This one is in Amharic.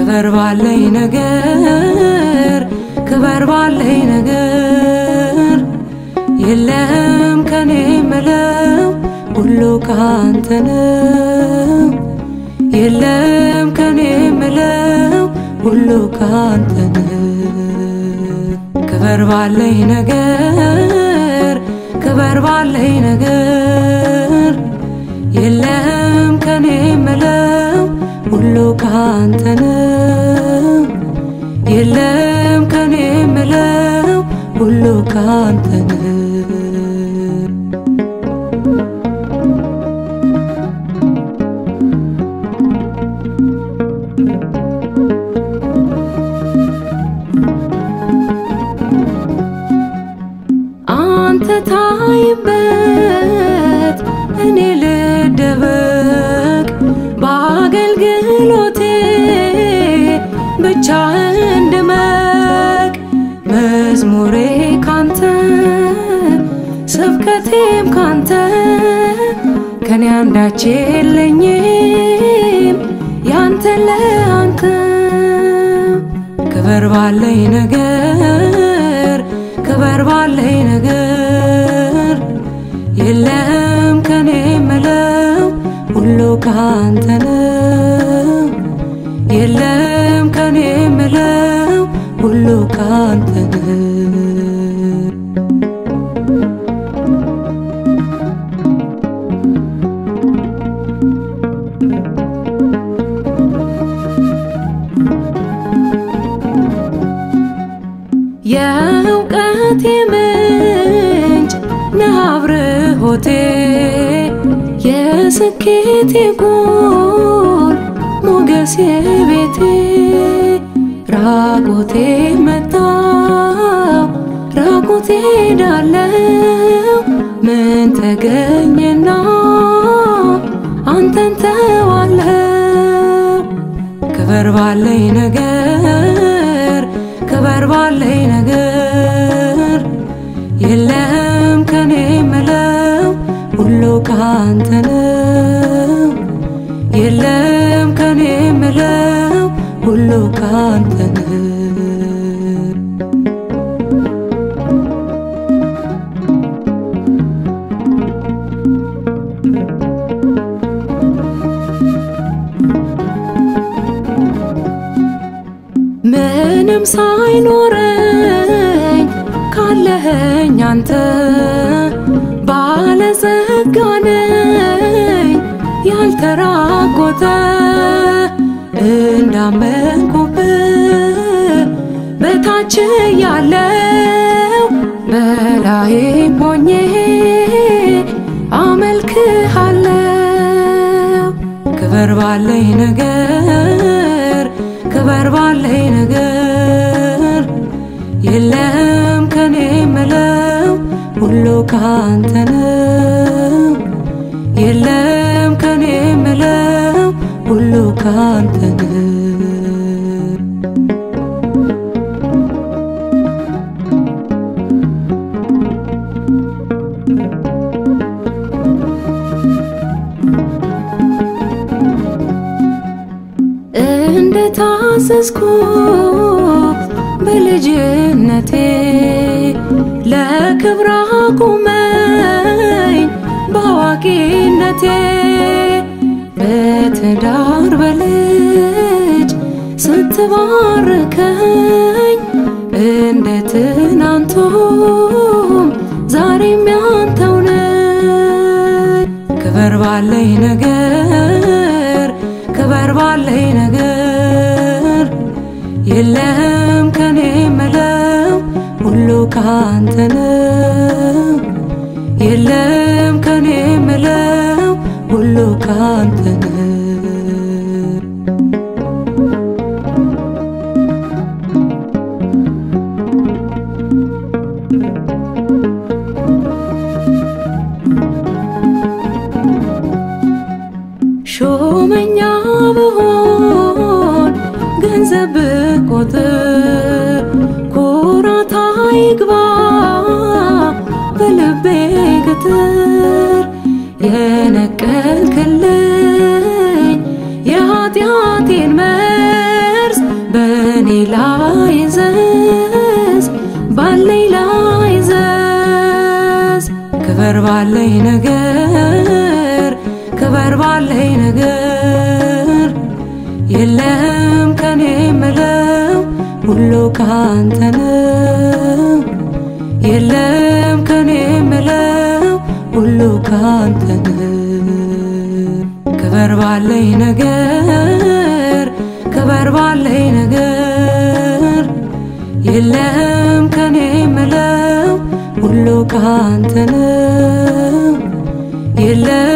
ክበር ባለኝ ነገር ክበር ባለኝ ነገር የለም ከኔ ምለው ሁሉ ካንተ ነው የለም ከኔ ምለው ሁሉ ካንተ ነው ክበር ባለኝ ነገር ክበር ባለኝ ነገር የለም ከኔ ምለው ሁሉ ካንተ ነው የለም ከኔ ምለው ሁሉ ካንተ ነው አንተ ታይበት እኔ ልደበቅ በአገልግሎቴ ብቻ እንድመቅ መዝሙሬ ካንተ ስብከቴም ካንተ ከኔ አንዳች የለኝም ያንተ ለአንተ ክበር ባለኝ ነገር ክበር ባለኝ ነገር የለም ከኔ ምለው ሁሉ ካንተ ነው የለም ከኔ ምለው ሁሉ ካንተ ነው የእውቀቴ ምንጭ ነህ አብርሆቴ የስኬቴ ጎል ሞገሴ ቤቴ ራቆቴ መጣው ራቆቴ ዳለው ምን ተገኘና አንተን ተዋለው ክበር ባለኝ ነገር ክበር ባለኝ ነገር የለም ከኔ ምለው ሁሉ ካንተ ነው የለም ከኔ ምለው ሁሉ ካንተ ነው ምንም ሳይኖረኝ ካለኸኝ አንተ ባለጸጋ ነኝ ያልተራቆተ እንዳመንኩብህ በታች ያለው በላይም ሆኜ አመልክሃለው ክበር ባለኝ ነገር ክበር ባለኝ ነገር የለም ከኔ ምለው ሁሉ ካንተ ነው የለም ከኔ ምለው ሁሉ ካንተ ነው እንደ ታዘዝኩ በልጅነቴ ለክብር አቁመኝ በአዋቂነቴ በትዳር በልጅ ስትባርከኝ እንደ ትናንቱም ዛሬም ያንተው ነኝ ክበር ባለኝ ነገር ክበር ባለኝ ነገር የለም ከኔ ምለው ሁሉ ካንተ ነው የለም ከኔ ምለው ሁሉ ካንተ ነው ሾመኛ ብሆን ገንዘብ ብቆጥር ኩራት አይግባ በልቤ ግትር የነቀልክልኝ የኃጢአቴን መርዝ ላይ ዘዝ ባለኝ ላይ ዘዝ ክበር ባለኝ ነገር ክበር ባለኝ ነገር የለም ከኔ ምለው ሁሉ ካንተ ነው የለም ከኔ ምለው ሁሉ ካንተ ነው ክበር ባለኝ ነገር ክበር ባለኝ ነገር የለም ከኔ ምለው ሁሉ ካንተ ነው የለም